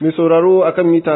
Mai sauraro akan mita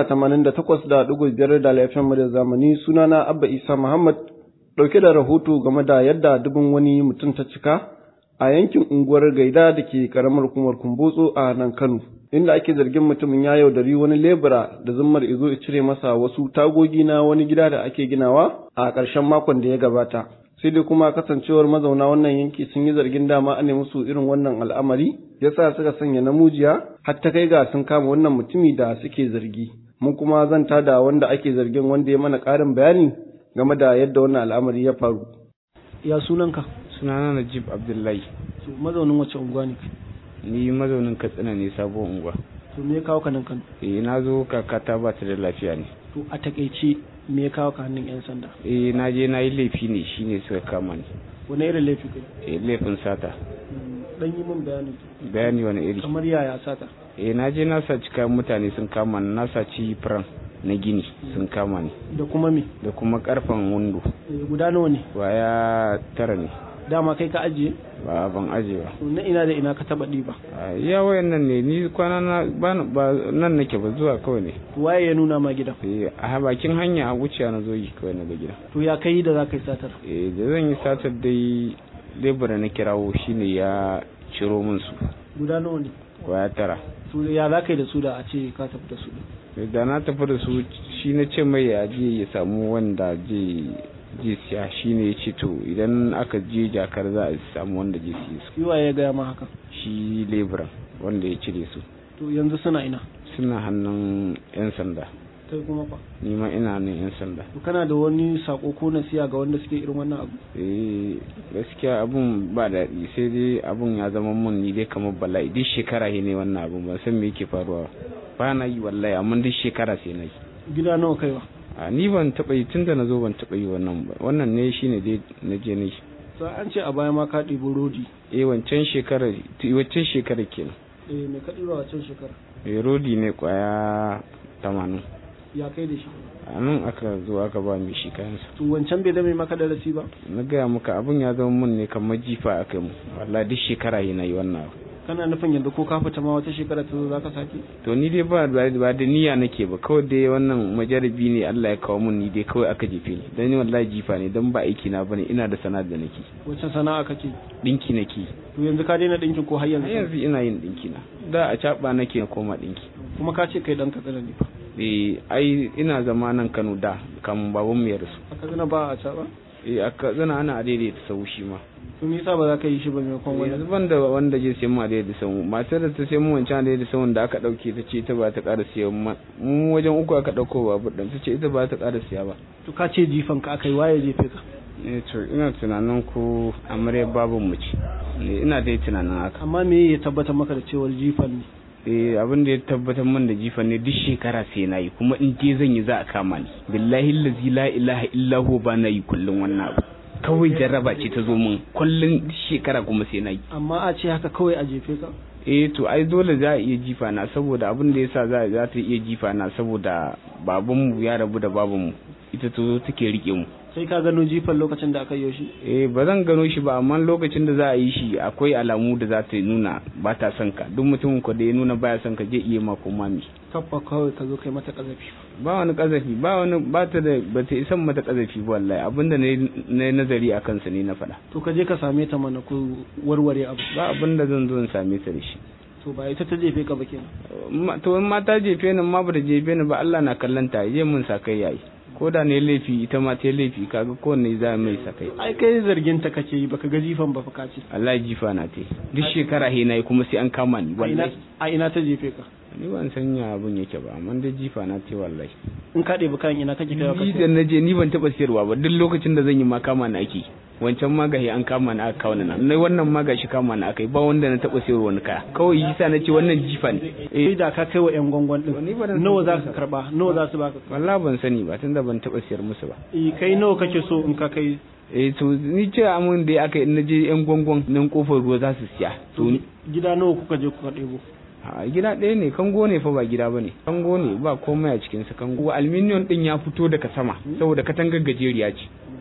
88.5 da laifin da zamani sunana Abba Isa Muhammad ɗauke da rahoto game da yadda dubin wani mutum ta cika a yankin unguwar Gaida da ke karamar hukumar Kumbotso a nan Kano. Inda ake zargin mutumin ya yaudari wani lebura da zummar izo ya cire masa wasu tagogi na wani gida da ake ginawa a ƙarshen makon da ya gabata. sai dai kuma kasancewar mazauna wannan yanki sun yi zargin dama an musu irin wannan al'amari yasa suka sanya namujiya har ta kai ga sun kama wannan mutumi da suke zargi mun kuma zanta da wanda ake zargin wanda ya mana ƙarin bayani game da yadda wannan al'amari ya faru ya sunanka sunana najib abdullahi mazaunin wace unguwa ne ni mazaunin katsina ne sabuwar unguwa to me ya kawo ka nan kan eh na zo kakata ba ta da lafiya ne to a takaice me ya kawo ka hannun yan sanda eh na je na yi laifi ne shine suka kama ni wani irin laifi kai eh laifin sata dan yi min bayani bayani wani iri kamar yaya sata eh na je na saci kayan mutane sun kama ni na saci firan na gini sun kama ni da kuma me da kuma karfen windo guda nawa ne waya tara ne dama kai ka ajiye ba ban aje ba na ina da ina ka taba ɗiba ya wayan nan ne ni kwana na ba nan nake ba zuwa kawai ne waye ya nuna ma gidan eh a bakin hanya a wuce na zo yi kawai na ga gida to ya kai da za ka yi satar eh da zan yi satar dai lebura na kirawo shine ya ciro min su guda nawa ne kwaya tara to ya za ka yi da su da a ce ka tafi da su da na tafi da su shi na ce mai ya je ya samu wanda je je siya shi ne ya ce to idan aka je jakar za a samu wanda je siya su yiwa ya gaya ma haka shi leburan wanda ya cire su to yanzu suna ina suna hannun yan sanda kai kuma fa ni ma ina nan yan sanda to kana da wani sako ko nasiya ga wanda suke irin wannan abu eh gaskiya abun ba daɗi sai dai abun ya zama mun ni dai kamar bala'i duk shekara ne wannan abun ban san me yake faruwa ba na yi wallahi amma duk shekara sai na yi gida nawa kaiwa a ni ban taɓa yi tunda na zo ban taɓa yi wannan ba wannan ne shine dai na je ne to an ce a baya ma ka ɗibo rodi eh wancan shekara wancan shekara kenan eh me ka ɗiba wancan shekara eh rodi ne kwaya tamanin ya kai da shi a nan aka zo aka ba mai shi kayansa to wancan bai zame maka darasi ba na gaya maka abun ya zama mun ne kamar jifa a kai mu wallahi duk shekara yana yi wannan abu kana nufin yanzu ko ka fita ma wata shekara ta zo zaka sake to ni dai ba ba da niyya nake ba kawai dai wannan majarabi ne Allah ya kawo mun ni dai kawai aka jefe ni dan ni wallahi jifa ne dan ba aiki na bane ina da sana'ar da nake wacce sana'a kake dinki nake to yanzu ka daina dinkin ko har yanzu har yanzu ina yin dinki na da a caba nake na koma dinki kuma ka ce kai dan katsina ne fa eh ai ina zama nan Kano da kan baban mu ya rasu a katsina ba a caba eh a katsina ana daidaita sau shi ma to me yasa ba za ka yi shi ba maimakon wani yanzu ban da wanda je sai mu a da sau matar da ta sai mu wancan da sau da aka dauke ta ce ita ba ta ƙara siya mu wajen uku aka dauko babur din ta ce ita ba ta ƙara siya ba to ka ce jifan ka aka yi waye jefe ka eh to ina tunanin ko amare babu mu ce ina dai tunanin haka amma me ya tabbatar maka da cewar jifan ne eh abin da ya tabbatar min da jifan ne duk shekara sai na yi kuma in je zan yi za a kama ni billahi allazi la ilaha illa huwa ba na yi kullun wannan abu kawai jarraba ce ta zo min kullun shekara kuma sai na yi amma a ce haka kawai a jefe ka eh to ai dole za a iya jifa na saboda abin da yasa za za ta iya jifa na saboda babanmu ya rabu da babanmu ita to zo take rike mu sai ka gano jifan lokacin da aka yi shi eh ba zan gano shi ba amma lokacin da za a yi shi akwai alamu da za ta nuna ba ta son ka duk mutumin ko da ya nuna baya son ka je iya ma ko mami kafa kawai ka zo kai mata kazafi ba wani kazafi ba wani ba ta da ba ta isan mata kazafi ba wallahi abinda na nazari a kansa ne na faɗa to ka je ka same ta mana ku warware abu ba abinda zan zo in same ta da shi to ba ita ta jefe ka ba kenan to in ma ta jefe ni ma ba ta jefe ni ba Allah na kallon ta je mun sakai yayi ko da ne laifi ita ma ta laifi kaga kowanne za mai sakai ai kai zargin ta kake yi baka ga jifan ba fa ka ce Allah jifa na te duk shekara he nayi kuma sai an kama ni wallahi a ina ta jefe ka ni ban sanya abun yake ba amma dai jifa na te wallahi in ka ɗebi kayan ina kake kai ni da naje ni ban taba siyarwa ba duk lokacin da zan yi ma kama na ake wancan magahi an kama na aka kawo na na wannan magashi kama na aka yi ba wanda na taba sayarwa wani kaya kawai yasa na ce wannan jifa ne eh da ka kai wa yan gwangwan din nawa za ka karba nawa za su baka wallahi ban sani ba tunda ban taba siyar musu ba eh kai nawa kake so in ka kai eh to ni ce amun da aka na je yan gwangwan nan kofar ruwa za su siya to gida nawa kuka je kuka ɗebo a gida ɗaya ne kango ne fa ba gida bane kango ne ba komai a cikin sa kango aluminium din ya fito daga sama saboda katangar gajeriya ce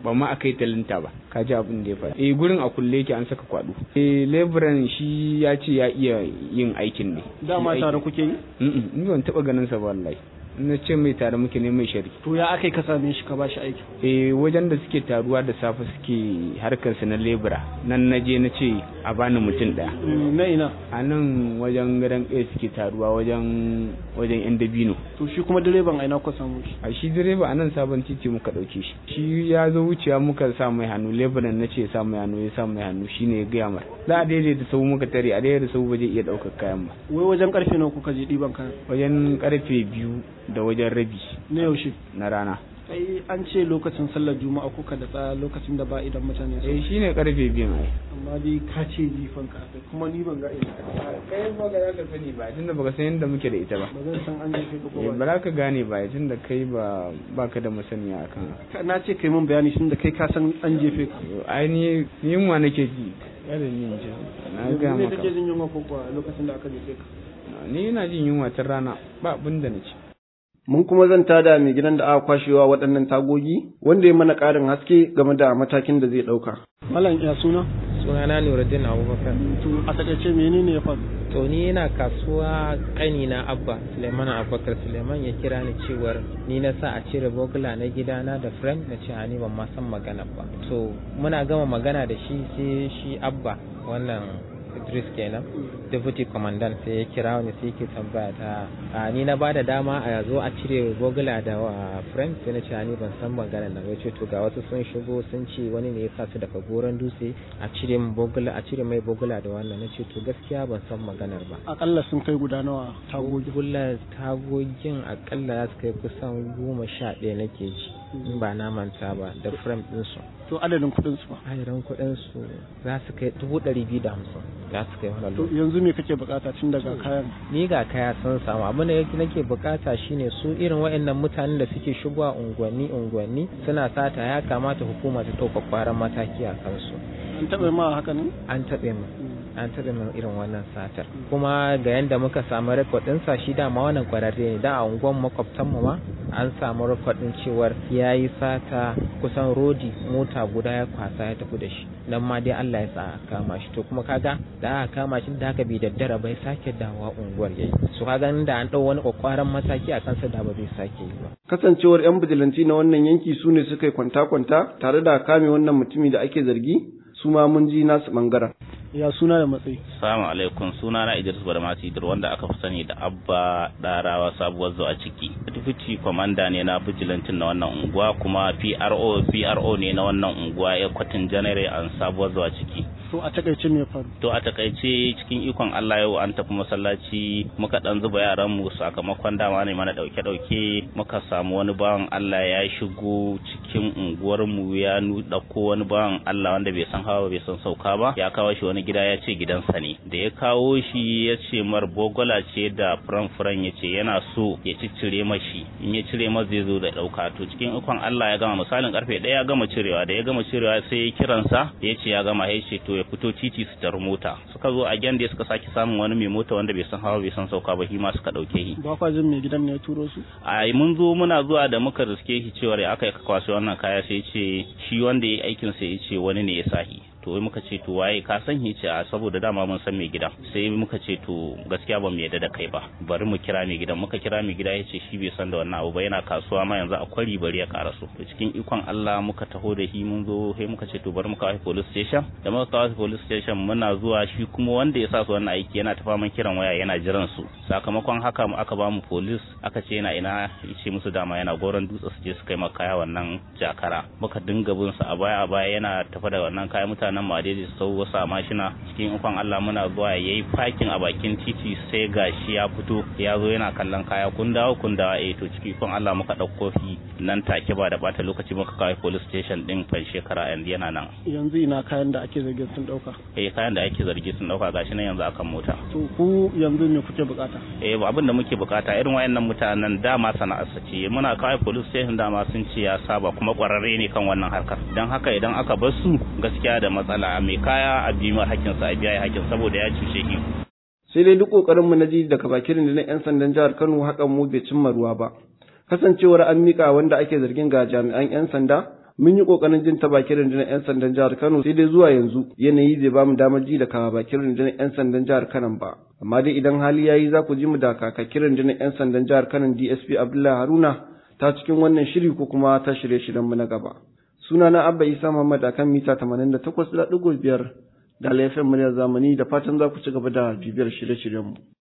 ba ma akai talinta ba ka ji abin da ya faɗa eh gurin a kulle yake an saka kwado eh leburan shi ya ce ya iya yin aikin ne dama tare kuke yi ni ban taba ganin sa ba wallahi na ce mai tare muke ne mai shari to ya akai ka same shi ka ba shi aiki eh wajen da suke taruwa da safe suke harkar su na lebura nan na je na ce a bani mutum daya na ina a nan wajen gadon ɗaya suke taruwa wajen wajen yan dabino to shi kuma direban aina ku samu shi a shi direba a nan sabon titi muka ɗauke shi shi ya zo wucewa muka sa mai hannu leburan na ce sa mai hannu ya sa mai hannu shine ya gaya mar za a daidaita sau muka tare a daidaita sau ba zai iya ɗaukar kayan ba wai wajen karfe nawa kuka je ɗiban kayan wajen karfe biyu da wajen rabi na yaushe na rana ai an ce lokacin sallar juma'a kuka da tsaya lokacin da ba idan mutane su eh shine karfe biyu ai amma dai ka ce jifan ka akai kuma ni ban ga ina kai ba ga ka sani ba tunda baka san yadda muke da ita ba ba zan san an jefe ka ko eh ba ba za ka gane ba tunda kai ba baka da masaniya akan Ka- na ce kai mun bayani tun da kai ka san an jefe ka ai ni yunwa nake ji kada ni in ji na ga ne maka kake jin yunwa ko kuwa lokacin da aka jefe ka ni ina jin yunwa tun rana ba abin da na ci mun kuma zanta da mai gidan da aka kwashewa waɗannan tagogi wanda ya mana ƙarin haske game da matakin da zai ɗauka. Malam ya suna? sunana Nuruddin Abubakar. To a takaice menene ya faru? To ni yana kasuwa ƙani na Abba Suleiman Abubakar Suleiman ya kira ni cewar ni na sa a cire bogula na gidana da frame na ce a ni ban ma san magana ba. To muna gama magana da shi sai shi Abba wannan Idris kenan deputy commandant sai ya kira ni sai yake tambaya ta a ni na bada dama a zo a cire bogula da wa frame sai na ce a ni ban san magana nan ya ce to ga wasu sun shigo sun ce wani ne ya sa su daga goron dutse a cire min bogula a cire mai bogula da wannan na ce to gaskiya ban san maganar ba Akalla sun kai guda nawa tagogi. Bogula tagogin akalla za su kai kusan goma sha ɗaya nake ji in ba na manta ba da frame ɗinsu To adadin kuɗin su ba. ayaran kuɗin su za su kai dubu ɗari biyu da hamsin za su kai wannan To lokacin yanzu me kake bukata tun daga kayan? ni ga kaya sun samu abin da yake nake bukata shine su irin waɗannan mutanen da suke shigowa unguwanni unguwanni suna sata ya kamata hukuma ta ɗauka kwaran mataki a kansu An taɓa ma haka ne? an taɓe mu an taɓa min irin wannan satar kuma ga yadda muka samu rekod ɗinsa shi dama wannan kwararre ne da a unguwan makwabtan mu ma an samu rekod ɗin cewar ya yi sata kusan rodi mota guda ya kwasa ya tafi da shi nan ma dai Allah ya sa a kama shi to kuma kaga da aka kama shi da haka bai daddara bai sake dawowa unguwar yayi su kaga da an ɗau wani kwakwaran mataki a kansa da ba zai sake yi ba Kasancewar 'yan bijilanci na wannan yanki su ne suka yi kwanta-kwanta tare da kame wannan mutumi da ake zargi su ma mun ji nasu ɓangaren. Ya suna da matsayi. Assalamu alaikum suna na Idris Barmasi Idir wanda aka fi sani da Abba Darawa sabuwar zuwa ciki. Deputy Commander ne na bijilantin na wannan unguwa kuma PRO PRO ne na wannan unguwa ya kwatin janare an sabuwar zuwa ciki. To a takaice me ya faru? To a takaice cikin ikon Allah yau an tafi masallaci muka dan zuba yaran mu sakamakon dama ne mana dauke dauke muka samu wani bawan Allah ya shigo cikin unguwar mu ya nu dauko wani bawan Allah wanda bai san hawa bai san sauka ba ya kawo shi wani gida ya ce gidansa ne da ya kawo shi ya ce mar bogola ce da furan furan ya ce yana so ya ciccire mashi in ya cire masa zai zo da dauka to cikin ikon Allah ya gama misalin karfe ɗaya ya gama cirewa da ya gama cirewa sai ya kiransa da ya ce ya gama ya ce to ya fito titi su tar mota suka zo a gyan da suka sake samun wani mai mota wanda bai san hawa bai san sauka ba shi ma suka dauke shi Ba kwa jin mai gidan ne ya turo su? a mun zo muna zuwa da muka riske shi cewa ya aka yi kwaso wannan kaya sai ce shi wanda ya yi aikin sai ya ce wani ne ya sahi to wai muka ce to waye ka san shi ce a saboda dama mun san mai gidan sai muka ce to gaskiya ba mu yadda da kai ba bari mu kira mai gidan muka kira mai gida ya ce shi bai san da wannan abu ba yana kasuwa ma yanzu a kwari bari ya karaso to cikin ikon Allah muka taho da shi mun zo sai muka ce to bari mu kawo police station da muka kawo police station muna zuwa shi kuma wanda ya sa su wannan aiki yana tafa man kiran waya yana jiran su sakamakon haka mu aka ba mu police aka ce yana ina yace musu dama yana goron dutse su je su kai maka kaya wannan jakara muka dinga bin su a baya a baya yana tafa da wannan kaya mutanen mu a daidai su sau wasu mashina cikin ikon Allah muna zuwa yayi parking a bakin titi sai gashi ya fito ya zo yana kallon kaya kun dawo kun dawo eh to cikin ikon Allah muka dauko shi nan take ba da bata lokaci muka kawo police station din fan shekara yanzu yana nan Yanzu ina kayan da ake zargin sun ɗauka. eh kayan da ake zargi sun dauka gashi nan yanzu akan mota To ku yanzu me kuke bukata? eh ba abin da muke bukata irin wayannan mutanen dama sana'ar su ce muna kawai police station dama sun ce ya saba kuma kwararre ne kan wannan harkar dan haka idan aka bar su gaskiya da matsala mai kaya a bi mai hakkin sa a biya hakkin saboda ya cuce shi sai dai duk kokarin mu na ji daga bakin na 'yan sandan jihar Kano hakan mu bai cimma ruwa ba kasancewar an mika wanda ake zargin ga jami'an 'yan sanda mun yi kokarin jin ta bakin rundunar 'yan sandan jihar Kano sai dai zuwa yanzu yanayi bai bamu damar ji daga bakin rundunar 'yan sandan jihar Kano ba amma dai idan hali yayi za ku ji mu da kakakin rundunar 'yan sandan jihar Kano DSP Abdullahi Haruna ta cikin wannan shiri ko kuma ta shirye-shiryen mu na gaba sunana Abba Isa Muhammad akan mita 88.5 da laifin muryar zamani da fatan za ku ci gaba da bibiyar shirye-shiryenmu.